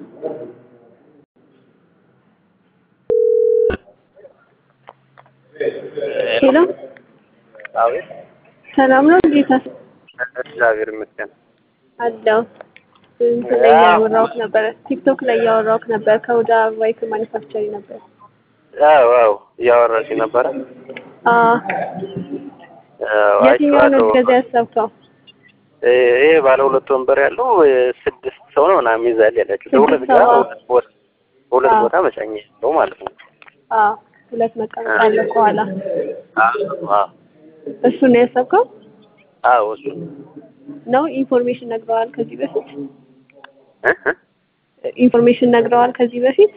ሄሎ አቤት ሰላም ነው ጌታ እግዚአብሔር ይመስገን። አለው እንትን ላይ እያወራሁት ነበረ ቲክቶክ ላይ እያወራሁት ነበር ከወደ ዋይት ማኒፋክቸሪንግ ነበር አዎ አዎ እያወራሽ ነበረ። አዎ አዎ፣ የትኛው ነው አይቼዋለሁ። ገዛ ያሰብከው ይሄ ባለ ሁለት ወንበር ያለው ስድስት ሰው ነው ምናምን ይዛል ያለችው ስድስት በሁለት ጋር ሰው፣ ሁለት ቦታ በሁለት አዎ። ቦታ መጫኛ ያለው ማለት ነው። አዎ ሁለት መቀመጫ አለ ከኋላ አዎ አዎ እሱ ነው ያሰብከው አዎ እሱ ነው ኢንፎርሜሽን ነግረዋል ከዚህ በፊት እ እ ኢንፎርሜሽን ነግረዋል ከዚህ በፊት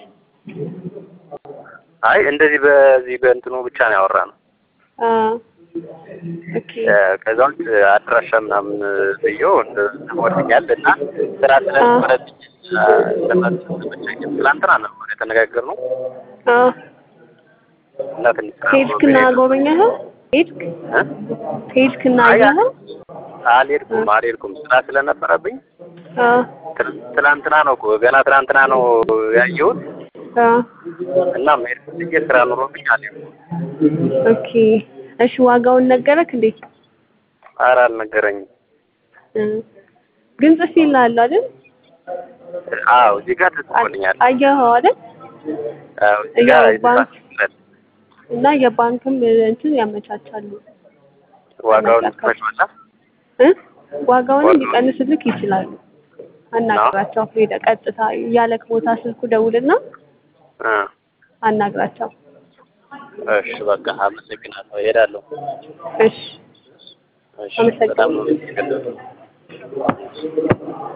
አይ እንደዚህ በዚህ በእንትኑ ብቻ ነው ያወራ ነው። አዎ ኦኬ ከዛ ውጭ አድራሻ ምናምን ብዬው ወርኛል እና ስራ ስለነበረብኝ ለማስመቸኝ ትላንትና ነበር የተነጋገርነው አዎ እና ትንሽ ስራ ሄድክና ጎበኛኸው ሄድክ እ? ሄድክና አይ፣ አየኸው አልሄድኩም አልሄድኩም ስራ ስለነበረብኝ አዎ ትል- ትላንትና ነው እኮ ገና ትላንትና ነው ያየሁት አዎ እና መሄድ ፈልጌ ስራ ኑሮብኝ አልሄድኩም። ኦኬ እሺ ዋጋውን ነገረክ እንዴ ኧረ አልነገረኝም። እ ግን ጽፌልሃለሁ አይደል አዎ እዚህ ጋር ተጽፎልኛል። አየኸው አይደል አዎ እዚህ ጋር ያው ባንክ- የተጻፈለት እና የባንክም እንትን ያመቻቻሉ ዋጋውን ትመጪዋለሽ? እ ዋጋውንም ዋጋውን- ሊቀንስልክ ይችላሉ አናግራቸው ሄደ ቀጥታ ያለክ ቦታ ስልኩ ደውልና እ አናግራቸው እሺ በቃ አመሰግናለሁ። እሄዳለሁ። እሺ እሺ በጣም ነው አመሰግናለሁ